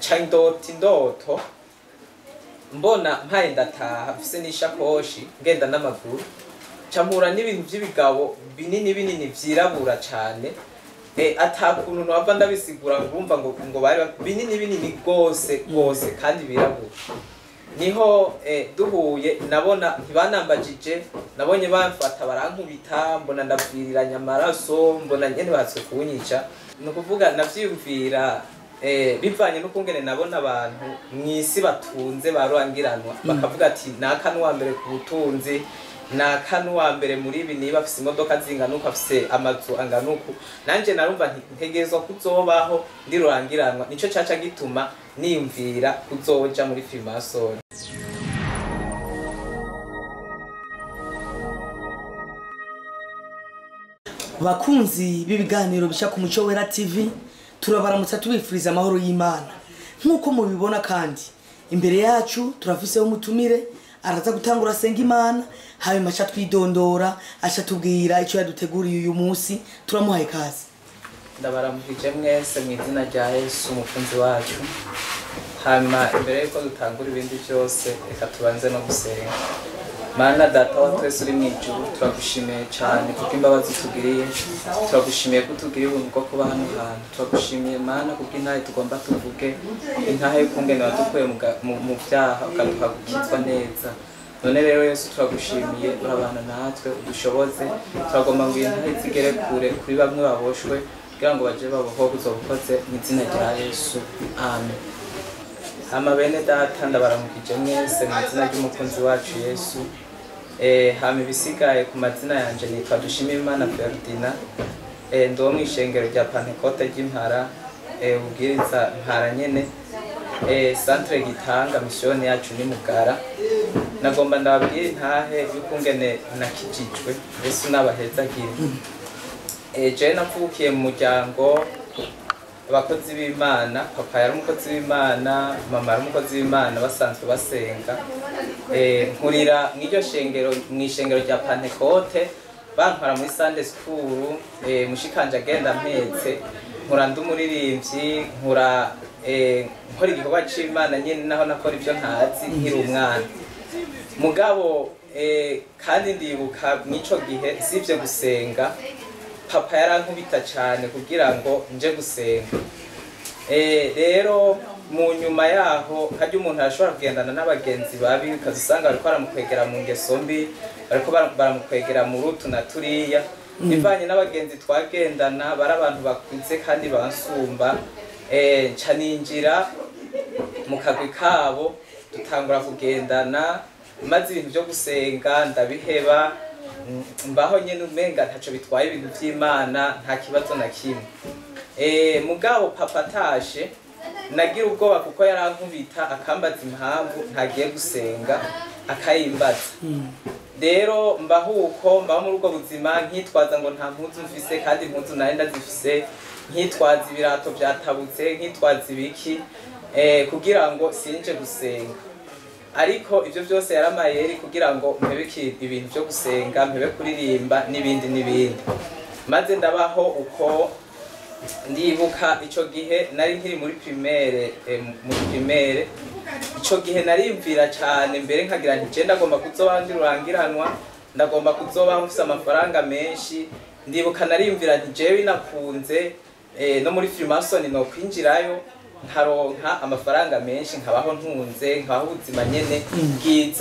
nca ndota indoto mbona mpaye ndataha mfise n'ishakoshi ngenda n'amaguru nca mpura n'ibintu by'ibigabo binini binini vyirabura cane eh, ata kuntu nova ndabisigura ngo urumva ngo ngo bari ba- binini binini rwose rwose kandi birabura niho eh, duhuye nabona ntibanambajije nabonye bamfata barankubita mbona ndabwiriranya amaraso mbona nyene bahatse kunyica ni ukuvuga navyiyumvira eh, bivanye n'ukungene nabona abantu mw'isi batunze barurangiranwa bakavuga ati naka n'uwa mbere ku butunzi naka n'uwa mbere muri ibi niba afise imodoka zingana uku afise amazu angana uku nanje narumva nti ntegerezwa kuzobaho ndi rurangiranwa nico caca gituma niyumvira kuzoja muri filmasoni bakunzi b'ibiganiro bisha ku muco wera tv turabaramutsa tubifuriza amahoro y'imana nk'uko mubibona kandi imbere yacu turafiseho umutumire araza gutangura asenga imana hanyuma aca twidondora aca tubwira icyo yaduteguriye uyu munsi turamuhaye ikaze ndabaramukije mwese mu izina rya yesu umukunzi wacu hanyuma imbere yuko dutangura ibindi byose reka tubanze no gusenga mana data wa twese uri mu ijuru turagushimiye cyane kuko imbabazi utugiriye turagushimiye ko utugiriye ubuntu bwo kuba hano hantu turagushimiye mana kuko intahe tugomba tuvuge intahe y'ukungene wadukuye mu ga- mu- mu byaha ukaduha gukizwa neza none rero yesu turagushimiye urabana natwe udushoboze turagomba ngo iyi ntahe zigere kure kuri bamwe baboshwe kugira ngo baje babohoke uzobukoze mu izina rya yesu amen hama bene data ndabaramukije mwese mu izina ry'umukunzi wacu yesu eh, hama ibisigaye ku mazina yanje nitwa dushimimana ferdina eh, ndi wo mw'ishengero rya pantekote ry'impara eh, ubwiriza mpara nyene eh, centre gitanga misiyoni yacu ni mugara nagomba ndababwire intahe y'ukungene nakijijwe yesu n'abahezagire eh, jewe navukiye mu muryango abakozi b'imana papa yari umukozi w'imana mama yari umukozi w'imana basanzwe basenga Eh, nkurira mw'iryo shengero mw'ishengero rya pantekote bantwara muri sande sikuru mushikanje agenda mpetse nkura ndi umuririmbyi nkura eh, nkora igikorwa c'imana nyene naho nakora ivyo ntazi nkiri umwana mugabo eh, kandi ndibuka mw'ico gihe sivyo gusenga papa yarankubita cyane kugira ngo nje gusenga Eh, rero mu nyuma yaho hajya umuntu arashobora kugendana n'abagenzi babi ukaza usanga bariko baramukwegera mu ngeso mbi bariko bara- baramukwegera mu rutu na turiya bivanye n'abagenzi twagendana bari abantu bakuze kandi bansumba eh, nca ninjira mu kagwi kabo dutangura kugendana maze ibintu byo gusenga ndabiheba mm, mbaho nyene umenga ntaco bitwaye ibintu vy'imana nta kibazo na kimwe Eh, mugabo papa atashe nagira ubwoba kuko yarankubita akambaza impamvu ntagiye gusenga akayimbaza rero mbaho uko mbaho muri ubwo buzima nkitwaza ngo nta mpuzu mfise kandi impuzu nari ndazifise nkitwaza ibirato vyatabutse nkitwaza ibiki eh, kugira ngo sinje gusenga ariko ivyo byose yaramayeri kugira ngo mpebe iki- ibintu vyo gusenga mpebe kuririmba n'ibindi n'ibindi maze ndabaho uko ndibuka ico gihe nari nkiri muri primaire eh, muri primaire ico gihe nariyumvira cane mbere nkagira nti je ndagomba kuzoba ndi rurangiranwa ndagomba kuzoba mfise amafaranga menshi ndibuka nariyumvira nti jewe nakunze eh, no muri Freemason no kwinjirayo nkaronka amafaranga menshi nkabaho ntunze nkabaho ubuzima nyene bwiza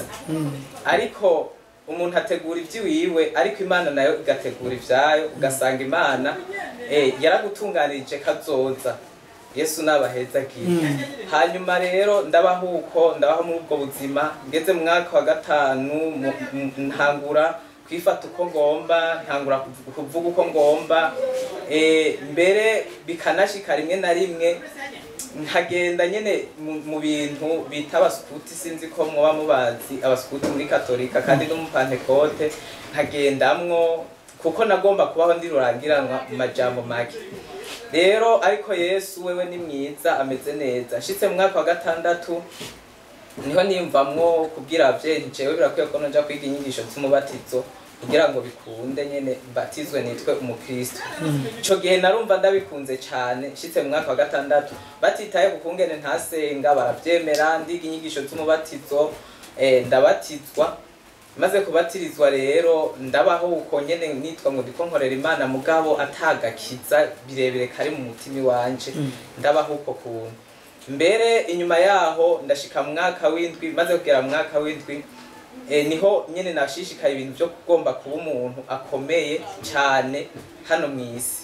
ariko umuntu ategura iby'iwiwe ariko imana nayo igategura ibyayo ugasanga imana eh, yaragutunganirije kazoza yesu nabahezagiye hanyuma rero ndabaho uko ndabaho muri ubwo buzima ngeze mu mwaka wa gatanu mu- mu- ntangura kwifata uko ngomba ntangura kuvu- kuvuga uko ngomba eh, mbere bikanashika rimwe na rimwe nkagenda nyene mu- mu bintu bita abasukuti sinzi ko mwoba mubazi abasukuti muri katolika kandi no mu pantekote nkagendamwo kuko nagomba kubaho ndi rurangiranwa mu majambo make rero ariko yesu wewe ni mwiza ameze neza nshitse mu mwaka wa gatandatu niho niyumvamwo kubwira abavyeyi nti jewe birakwiye ko noja kwiga inyigisho z'umubatizo kugira ngo bikunde nyene mbatizwe nitwe umukristo ico gihe narumva ndabikunze cane nshitse mu mwaka wa gatandatu batitaye ku kungene ntasenga baravyemera ndiga inyigisho z'umubatizo eh, ndabatizwa maze kubatirizwa rero ndabaho uko nyene nitwa ngo ndiko nkorera imana mugabo atagakiza birebire kari mu mutima iwanje ndabaho uko kuntu mbere inyuma yaho ndashika mu mwaka w'indwi maze kugera mu mwaka w'indwi e, niho nyene nashishikaye ibintu vyo kugomba kuba umuntu akomeye cyane hano mu isi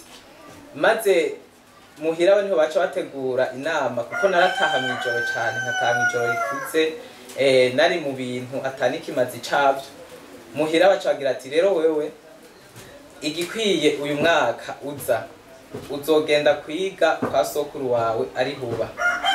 maze muhira we niho baca bategura inama kuko narataha mu ijoro cyane nkataha mu ijoro rikuze eh, nari mu bintu atani kimazi cabyo muhira baca bagira ati rero wewe igikwiye uyu mwaka uza uzogenda kwiga kwa sokuru wawe ari huba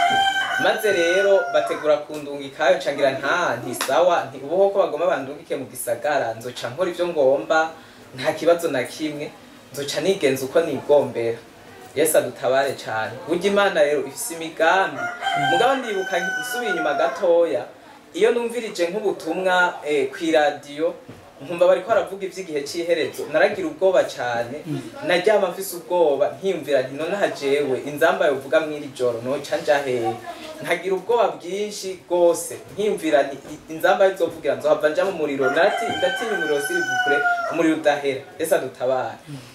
maze rero bategura kundungikayo cangira nta ntisawa nti ubuho ko bagomba bandungike mu gisagara nzoca nkora ivyo ngomba nta kibazo na kimwe nzoca nigenza uko nigombera yesu adutabare cyane burya imana rero ifise imigambi mugabo ndibuka nsubiye inyuma gatoya iyo numvirije nk'ubutumwa eh, kw'iradiyo nkumva bariko baravuga ivy'igihe c'iherezo naragira ubwoba cyane naryama mfise ubwoba nkiyumvira nti nonaha jewe inzamba yovuga mw'iri joro noca nja hehe nkagira ubwoba bwinshi rwose nkiyumvira nti i- inzamba izovugira nzohava nja mu muriro narati- ndatinya umuriro sirivukure umuriro udahera ese adutabare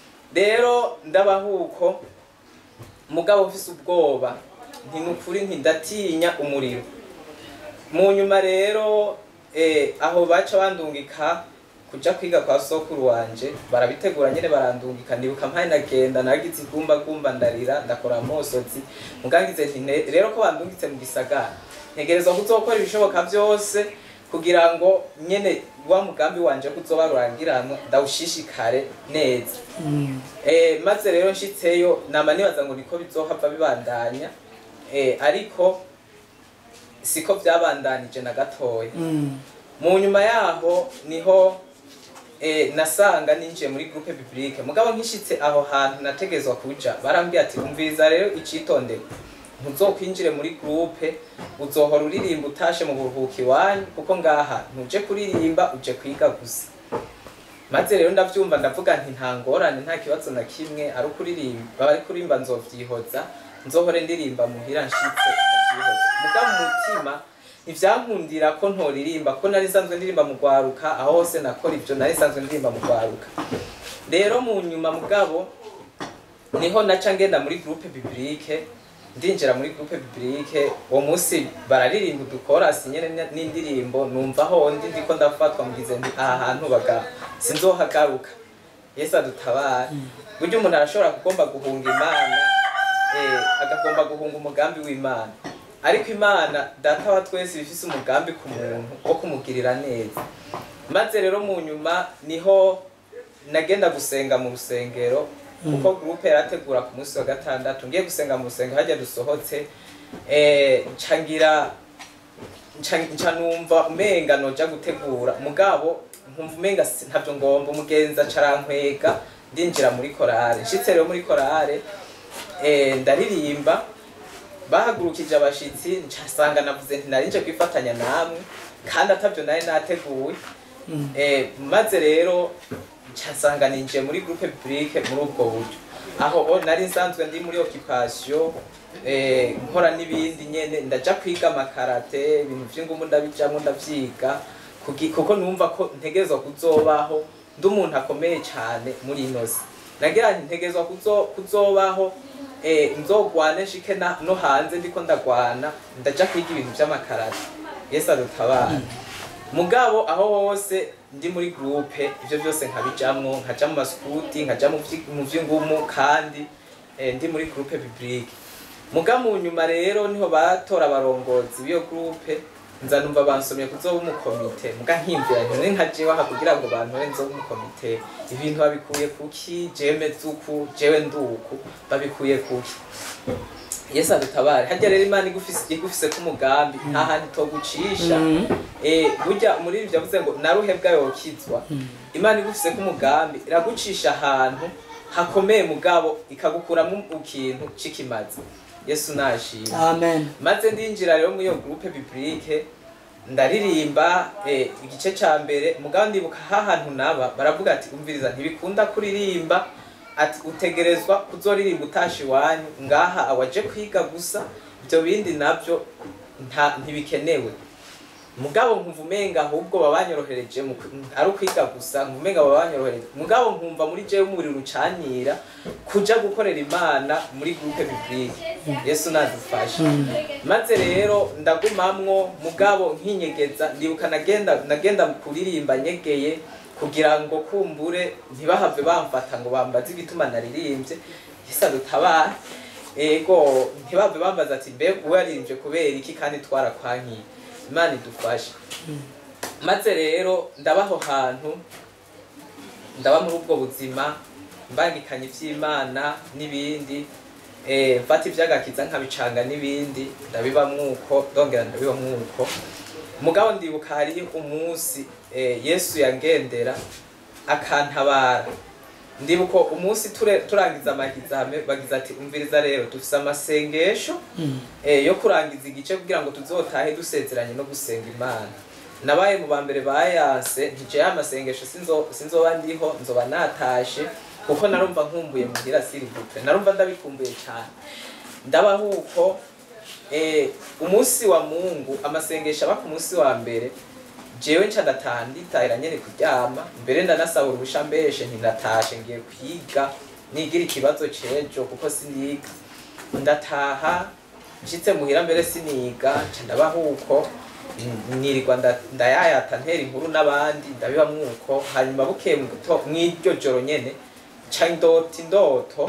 rero ndabahuko mugabo ufise ubwoba nti nukuri nti ndatinya umuriro mu nyuma rero eh, aho baca bandungika kuja kwiga kwa sokuru wanje barabitegura nyene barandungika ndibuka mpaye nagenda nagize igumbagumba ndarira ndakora amosozi mugangize nti "Ne- rero ko bandungitse mu gisagara ntegerezwa kuzokora ibishoboka vyose kugira ngo nyene wa mugambi wanje kuzoba rurangiranwa ndawushishikare neza eh, maze rero nshitseyo nama nibaza ngo niko bizohava bibandanya eh, ariko siko vyabandanije na gatoya mu nyuma yaho niho eh, nasanga ninjiye muri groupe biblique mugabo nkishitse aho hantu nategezwa kuja barambwiye ati umviriza rero icitondere ntuzokwinjire muri groupe uzohora uririmba utashe mu buruhuko iwanyu kuko ngaha ntuje kuririmba uje kwiga gusa maze rero ndavyumva ndavuga nti nta ngorane nta kibazo na kimwe ari ukuririmba bari kurimba nzovyihoza nzohore ndirimba muhira nshitse ndavyihoza mugabo mu mutima ntivyankundira ko ntoririmba ko nari nsanzwe ndirimba mu rwaruka aho hose nakora ivyo nari nsanzwe ndirimba mu rwaruka rero mu nyuma mugabo niho naca ngenda muri groupe biblique ndinjira muri groupe biblique uwo munsi bararirimba udukorasi nyene n- n'indirimbo numva aho ndi ndiko ndafatwa mugize nti aha hantu baga sinzohagaruka yesu adutabare burya umuntu arashobora kugomba guhunga imana eh, agagomba guhunga umugambi w'imana ariko imana data wa twese bifise umugambi ku muntu wo kumugirira neza maze rero mu nyuma niho nagenda gusenga mu rusengero kuko groupe yarategura ku munsi wa gatandatu ngiye gusenga mu rusengero hajya dusohotse eh, nca ngira nca nca numva umenga noja gutegura mugabo nkumva umenga si- ntavyo ngomba umugenzi acarankwega ndinjira muri korale nshitse rero muri korale eh, ndaririmba bahagurukije abashitsi ncasanga navuze nti narinje kwifatanya namwe kandi atavyo nari nateguye eh, maze rero ncasanga ninjiye muri groupe publique muri ubwo buryo aho o nari nsanzwe ndi muri occupation eh, nkora n'ibindi nyene ndaja kwiga amakarate ibintu vy'ingumu ndabijamwo ndavyiga kugi- kuko numva ko ntegerezwa kuzobaho ndi umuntu akomeye cane muri ino si nagira nti ntegerezwa kuzo- kuzobaho eh, nzogwane nshike na- no hanze ndiko ndagwana ndaja kwiga ibintu vy'amakarate yesu adutabara mugabo aho hose ndi muri groupe ivyo vyose nkabijamwo nkaja mu maskuti nkaja mu vyi- mu vy'ingumu kandi eh, ndi muri groupe biblique muga mu nyuma rero niho batora abarongozi b'iyo groupe nza numva bansomye kuzoba umukomite muga nkimvira nti none nka jewe aha kugira ngo bantore nzoba umukomite ibintu babikuye kuki jewe meze uku jewe nduku babikuye kuki yesu adutabare harya rero imana igufise igufise k'umugambi nta handi togucisha eh burya muri ivyo yavuze ngo naruhebwa yokizwa imana igufise k'umugambi iragucisha ahantu hakomeye mugabo ikagukuramo ikintu c'ikimazi yesu nashimwe amen maze ndinjira rero muri iyo groupe biblique ndaririmba eh, igice ca mbere mugabo ndibuka hahantu naba baravuga ati umviriza ntibikunda kuririmba ati utegerezwa kuzoririmba utasha iwanyu ngaha awaje kwiga gusa ibyo bindi nabyo nta ntibikenewe mugabo nkumva umenga ahubwo babanyorohereje mu kwi- ari ukwiga gusa nkumva umenga babanyorohereje mugabo nkumva muri jewe umuriro ucanira kuja gukorera imana muri groupe biblique yesu nadufashe maze rero ndagumamwo mugabo nkinyegeza ndibuka nagenda nagenda kuririmba nyegeye kugira ngo kumbure ntibahave bamfata ngo bambaze igituma naririmbye yesu adutabare ego ntibave bambaza ati mbega uwo yaririmbye kubera iki kandi twarakwankiye imana idufashe maze rero ndabaho hantu ndaba muri ubwo buzima mbangikanya iby'imana n'ibindi eh, mfata iby'agakiza nkabicanga n'ibindi ndabiba mwuko ndongera ndabiba mwuko mugabo ndibuka hariho umunsi eh, yesu yangendera akantabara ndibuka umunsi ture- turangiza amahizame bagize ati umviriza rero dufise amasengesho eh, yo kurangiza igice kugira ngo tuzotahe dusezeranye no gusenga imana nabaye mu bambere bayanse ntijeho amasengesho sinzo- sinzoba ndiho nzoba natashe kuko narumva nkumbuye muhira siribupe narumva ndabikumbuye cyane ndabaho uko eh, umunsi wa mungu amasengesho aba ku munsi wa mbere jewe nca ndataha nditahira nyene kuryama mbere ndanasaba uruhusha mbeshe ntindatashe ngiye kwiga nigira ikibazo cejo kuko siniga ndataha nshitse muhira mbere siniga nca ndabaho uko n- nirirwa nda- ndayayata ntera inkuru n'abandi ndabiba mwuko hanyuma bukeye mu gito- mw'iryo joro nyene nca ndota indoto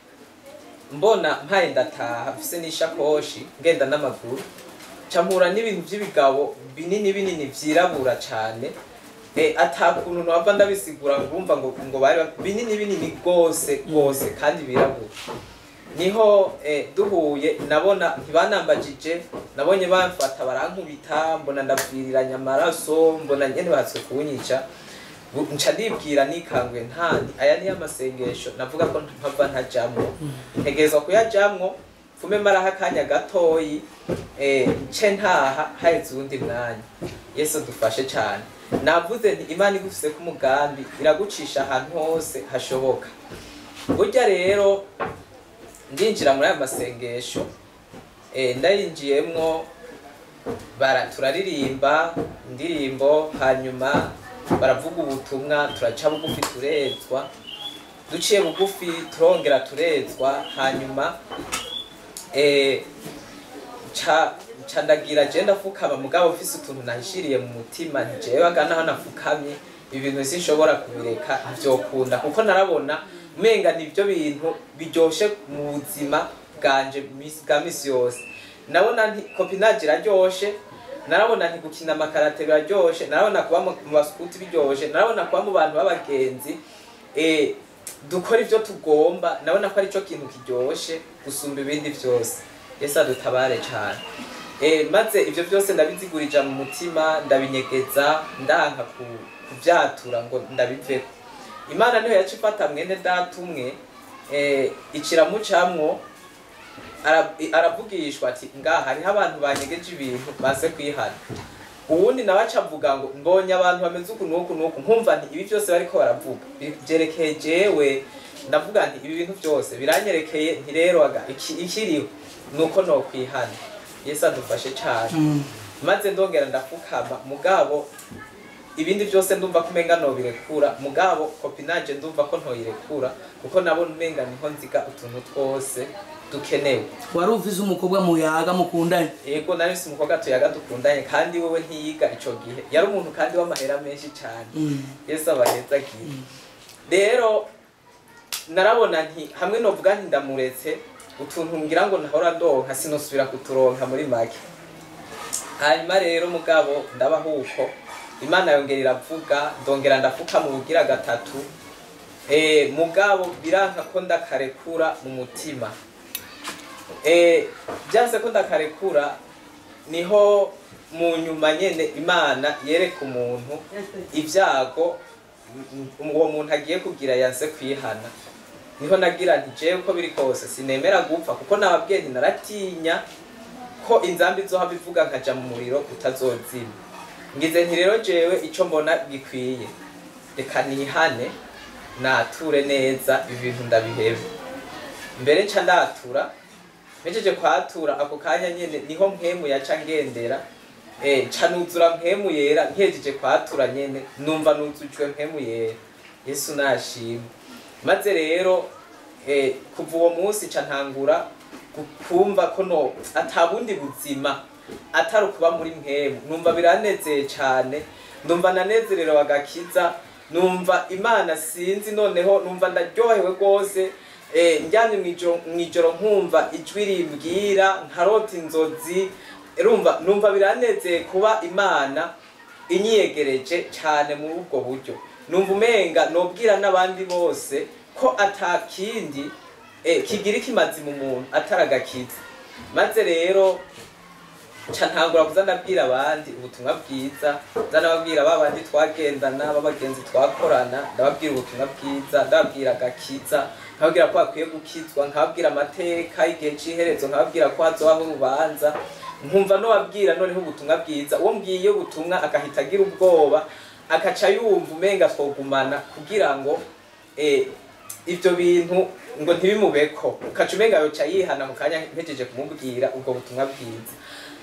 mbona mpaye ndataha mfise n'ishakoshi ngenda n'amaguru campura n'ibintu vy'ibigabo binini binini vyirabura cane e, atakuntu nova ndabisigura ngumva ngo ngo bari ba- binini binini gose gose kandi birabura niho eh, duhuye nabona ntibanambajije nabonye bamfata barankubita mbona ndabwiriranya amaraso mbona nyene bahatse kunyica Bu- nca ndibwira nikanguye ntandi aya niyo amasengesho navuga ko mpava ntajamwo ntegerezwa kuyajamwo mfume maraho akanya gatoyi eh, nce ntaha haheze uwundi mwanya yesu dufashe cyane navuze nti imana igufise ko umugambi iragucisha ahantu hose hashoboka burya rero ndinjira muri aya masengesho eh, ndayinjiyemwo bara turaririmba indirimbo hanyuma baravuga ubutumwa turaca bugufi turezwa duciye bugufi turongera turezwa hanyuma eh, ca ca ndagira je ndafukama mugabo ufise utuntu nahishiriye mu mutima ntijewe agana nafukamye ibintu sinshobora kubireka ntivyokunda kuko narabona umenga nivyo bintu biryoshe mu buzima bwanje misi- bwa misi yose nabona nti kopinage iraryoshe narabona nti gukina amakarate biraryoshe narabona kuba mu mu basukuti biryoshe narabona kuba mu bantu b'abagenzi eh, dukora ivyo tugomba nabona ko arico kintu kiryoshe gusumba ibindi vyose yesu adutabare cane eh, maze ivyo vyose ndabizigurija mu mutima ndabinyegeza ndanka ku- kuvyatura ngo ndabiveko imana niyo yaca ifata mwene data umwe eh, iciramucamwo ara- aravugishwa ati ngaha hariho abantu banyegeje ibintu baze kwihana uwundi nawe aca avuga ngo mbonye abantu bameze uku n'uku n'uku nkumva nti ibi byose bariko baravuga bi- vyerekeye jewe ndavuga nti ibi bintu byose biranyerekeye nti rero aga iki- ikiriho nuko nokwihana yesu adufashe cane maze ndongera ndafukama mugabo ibindi byose ndumva ko umenga nobirekura mugabo kopinage ndumva ko ntoyirekura kuko nabona umenga niho nziga utuntu twose dukenewe wari ufise umukobwa muyaga mukundanye yego nari mfise umukobwa tuyaga dukundanye kandi wewe ntiyiga ico gihe yari umuntu kandi w'amahera menshi cane Mm. yesu abahezagiye rero narabona nti hamwe novuga nti ndamuretse utuntu ngira ngo nahora ndonka sinosubira kuturonka muri make hanyuma rero mugabo ndabaho uko imana yongera iravuga ndongera ndafuka mu bugira gatatu eh, mugabo biranka ko ndakarekura mu mutima eh, byanse ko ndakarekura niho mu nyuma nyene imana yereka umuntu ibyago m- m- uwo muntu agiye kugira yanse kwihana niho nagira nti jewe uko biri kose sinemera gupfa kuko nababwiye nti naratinya ko ko inzambi izohava ivuga nkaja mu muriro utazozima ngize nti rero jewe ico mbona gikwiye reka nihane nature neza ibi bintu ndabihebe mbere nca ndatura mejeje kwatura ako kanya nyene niho mpemu yaca ngendera eh ca nuzura mpemu yera nkejeje kwatura nyene numva nuzujwe mpemu yera yesu nashimwe maze rero eh kuva uwo munsi ca ntangura gu- kumva ko no atabundi buzima atari ukuba muri mpemu numva biranezeye cane ndumva nanezerewe agakiza numva imana sinzi noneho numva ndaryohewe rwose eh, njyanye mw'ijoro mw'ijoro nkumva ijwi rimbwira nkarota inzozi rumva numva biranezeye kuba imana inyiyegereje cyane muri ubwo buryo numva umenga nobwira n'abandi bose ko atakindi eh, kigira ikimazi mu muntu atari agakiza maze rero ca ntangura kuza ndabwira abandi ubutumwa bwiza nza ndababwira ba bandi twagendana b'abagenzi twakorana ndababwira ubutumwa bwiza ndababwira agakiza nkababwira ko bakwiye gukizwa nkababwira amateka y'igihe c'iherezo nkababwira ko hazobaho urubanza nkumva nobabwira noneho ubutumwa bwiza uwo mbwiye ubutumwa agahita agira ubwoba akaca yumva umenga twogumana kugira ngo eh, ivyo bintu ngo ntibimubeko ukaca umenga yoca yihana mu kanya mpejeje kumubwira ubwo butumwa bwiza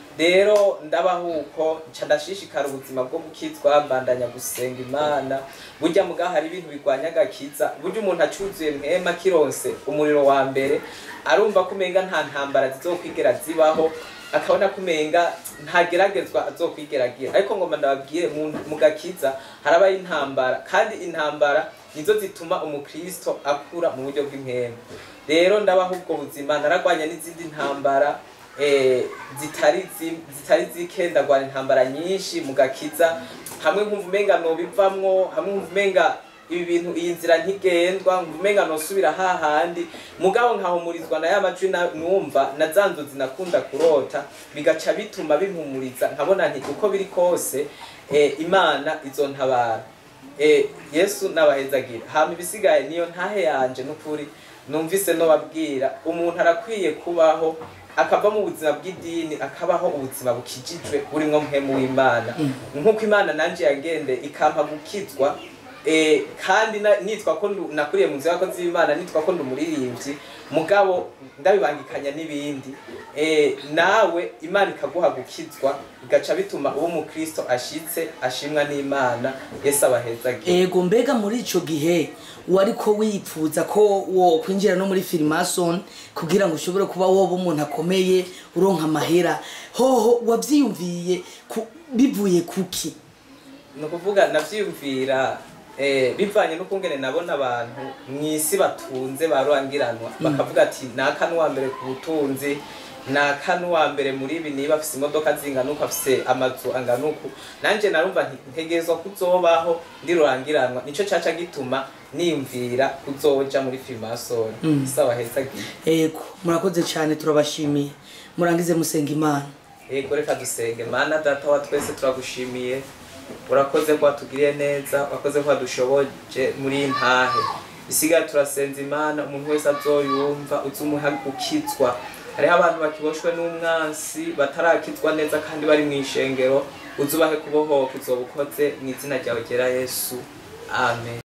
rero ndabaho uko nca ndashishikara ubuzima bwo gukizwa mbandanya gusenga imana burya mugaho hari ibintu bigwanya agakiza burya umuntu acuzuye mpema kironse umuriro wa mbere arumva ko umenga nta ntambara zizokwigera zibaho akabona ko umenga ntageragezwa azokwigeragira ariko ngoma ndababwire mu- mu gakiza harabaho intambara kandi intambara nizo zituma umukristo akura mu buryo bw'impemu rero ndabaho ubwo buzima naragwanya n'izindi ntambara eh, zitari zi- zitari zike ndagwana intambara nyinshi mu gakiza hamwe nkumva umenga nobivamwo hamwe nkumva umenga ibi bintu iyi nzira ntigendwa nkumva umenga nosubira hahandi mugabo nkahumurizwa na ya majwi na- numva na za nzozi nakunda kurota bigaca bituma bimpumuriza nkabona nti uko biri kose eh, imana izontabara eh, yesu nabahezagira hama ibisigaye niyo ntahe yanje n'ukuri numvise nobabwira umuntu arakwiye kubaho akava mu buzima bw'idini akabaho ubuzima bukijijwe burimwo mpemu w'imana nk'uko imana nanje yagende ikampa gukizwa eh, kandi na- nitwa ko ndu- nakuriye mu nzu y'abakozi b'imana nitwa ko ndi umuririmbyi mugabo ndabibangikanya n'ibindi eh, nawe imana ikaguha gukizwa bigaca bituma uwo umukristo ashitse ashimwa n'imana yesu abahezagira ego mbega muri ico gihe wari ko wipfuza ko wo kwinjira no muri filimason kugira ngo ushobore kuba woba umuntu akomeye uronka amahera hoho wavyiyumviye ku- bivuye kuki ni ukuvuga navyiyumvira eh, bivanye n'ukungene nabona abantu mw'isi batunze barurangiranwa bakavuga ati naka n'uwa mbere ku butunzi naka n'uwa mbere muri ibi niba afise imodoka zingana uku afise amazu angana uku nanje narumva nti ntegerezwa kuzobaho ndi rurangiranwa nico caca gituma niyumvira kuzoja muri filmasoni Mm. sawa heza gihe ego murakoze cyane turabashimiye murangize musenga imana yego reka dusenge mana data wa twese turagushimiye urakoze ko watugiriye neza urakoze ko wadushoboje muri iyi ntahe isigaye turasenza imana umuntu wese azoyumva uzumuha gukizwa hariho abantu bakiboshwe n'umwansi batarakizwa neza kandi bari mu ishengero uzubahe kubohoka uzoba ukoze mu izina ryawe ryera yesu amen